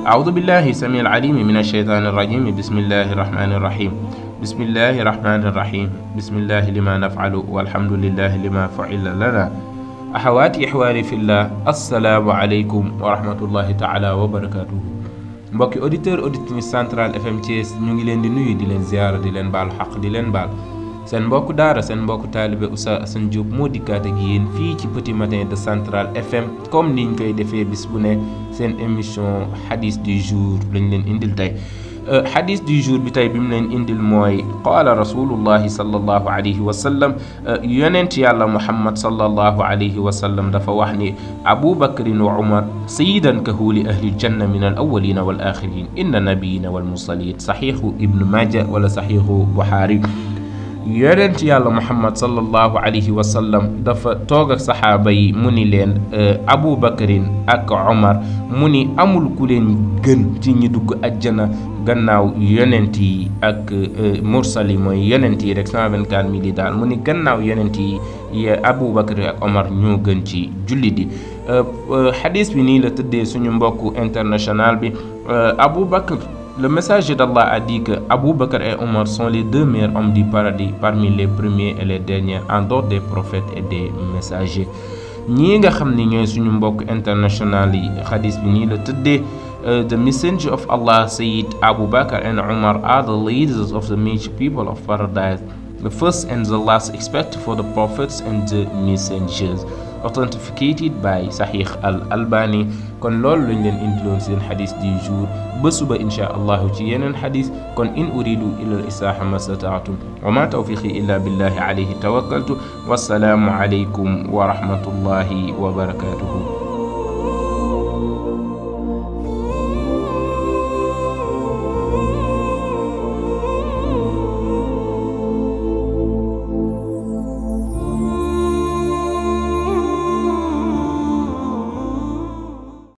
أعوذ بالله السميع العليم من الشيطان الرجيم بسم الله الرحمن الرحيم بسم الله الرحمن الرحيم بسم الله لما نفعل والحمد لله لما فعل لنا أحواتي إخواني في الله السلام عليكم ورحمة الله تعالى وبركاته mbokki auditeur auditrice central fm Thiès ñu ngi leen di nuyu di leen ziara di leen baal xaq di leen baal seen mbokku daara seen mbokku taalibe Oustaz Assane Diop moo dikkaat ak yéen fii ci petit matin de central fm comme niñ koy defee bis bu ne seen émission hadith du jour lañ leen indil tey hadith du jour bi tey bi mu leen indil mooy qaala rasulullahi sallallahu alayhi wa sallam yonent yàlla muhammad sallallahu alayhi wa sallam dafa wax ni abubakrin wa umar sayidan kahuli ahli janna min al awalina wal axirin inna nabiyina wal mursalin saxiixu ibnu maja wala saxiixu buxaari yonent yàlla muhammad sallallahu alayhi wa sallam dafa toog ak saxaaba yi mu ni leen abu bakarin ak omar mu ni amul ku leen gën ci ñi dugg ajjana gannaaw yonent yi ak mursal yi mooy yonent yi rek 124 mille yi daal mu ni gannaaw yonent yi abu bakar ak omar ñoo gën ci jullit yi xadis bi nii la tëddee suñu mbokku international bi abu bakar Le messager d'Allah a dit que Abu Bakr et Omar sont les deux meilleurs hommes du paradis parmi les premiers et les derniers en dehors des prophètes et des messagers ñii nga xam ni ñooy suñu mbokk international yi xadis bi nii la tëddee the messenger of Allah Sayyid Abu Bakr and Omar are the leaders of the major people of paradise the first and the last except for the prophets and the messengers authenticated by Sahih al-Albani kon loolu lañ leen indiloon seen xadis du jour ba suba inchaa allahu ci yeneen xadis kon in uridu illa al islaaha ma stataatum wa ma tawfiqi illa billahi alayhi tawakkaltu wassalaamu alaykum wa rahmatullahi wa barakatuhu